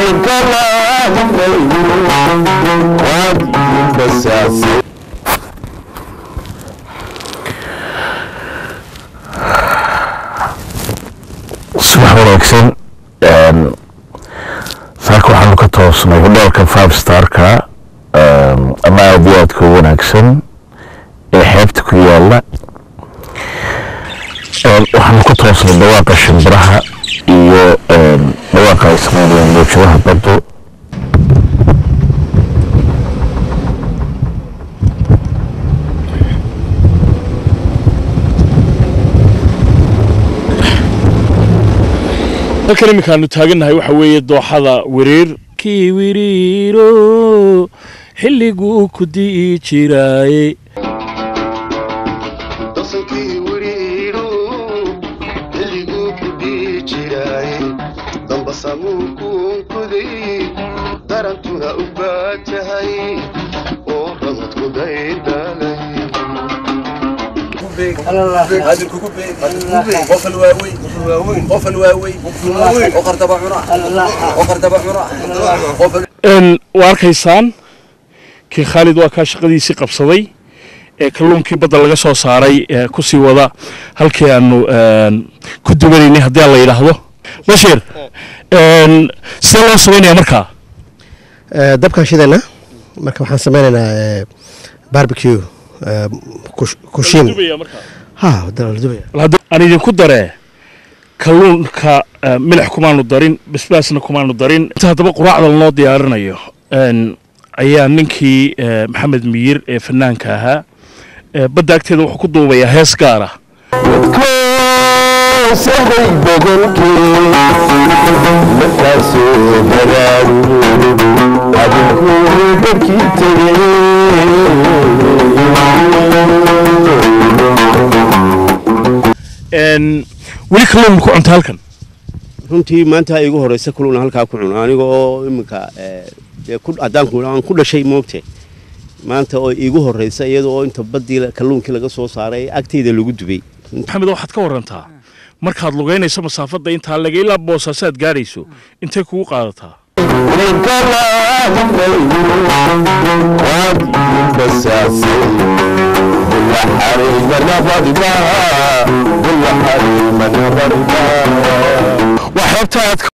subax wanaagsan saaka waxaanu ka toosnay hodheelka five starka ama aada iyo aadka u wanaagsan ee xeebta ku yaala waxaanu ka toosnay dhawaaqa shimbiraha iyo dhawaaqa ay sameynayaan mawjadaha baddu halkan iminkaanu taagannahay waxa weeye dooxada wiriir kii wiriiro xilliguu ku di'i jiraaye dasankii wiriidhu xilliguu ku dhihi jiraaye dambasamuu kuunkuday darantuna u baajahay oo ramadku daydhalay qofal waaweyn qofal waaweyn oqar daba cuna oqar daba cuna qofal waa arkaysaan kii khaalid waa kaa shaqadiisii qabsaday ee kalluunkii badda laga soo saaray ee ku sii wada halkii aanu ku dubanaynay haddii aan la yidhaahdo bashir sidee loo samaynaya markaa dabkaan shidayna marka waxaan sameynaynaa barbecue kushiin ha wadana la dubaya bal hadda aan idinku daree kalluunka eh, milix kumaanu darin basbaasna kumaanu darin inta haddaba quraacda lanoo diyaarinayo een, ayaa ninkii eh, maxamed miyir ee fanaanka ahaa eh, badda agteeda wuxuu ku duubayaa hees gaara sahay boqolkii markaasoo baraaru adinku dadkii tegey Een, weli kalluun ma ku cunta halkan runtii maanta igu horeysa kuluna halkaa ku cuno aniga oo iminka dee ku haddaan ku aan ku dhashay moogte maanta oo iigu horeysa iyada oo inta baddii kalluunkii laga soo saaray agteyda lagu dubay maxamed waxaad ka warantaa markaad lugaynayso masaafadda intaa laga ilaa boosaasaad gaadhayso intay kugu qaadataa waa xeebta aad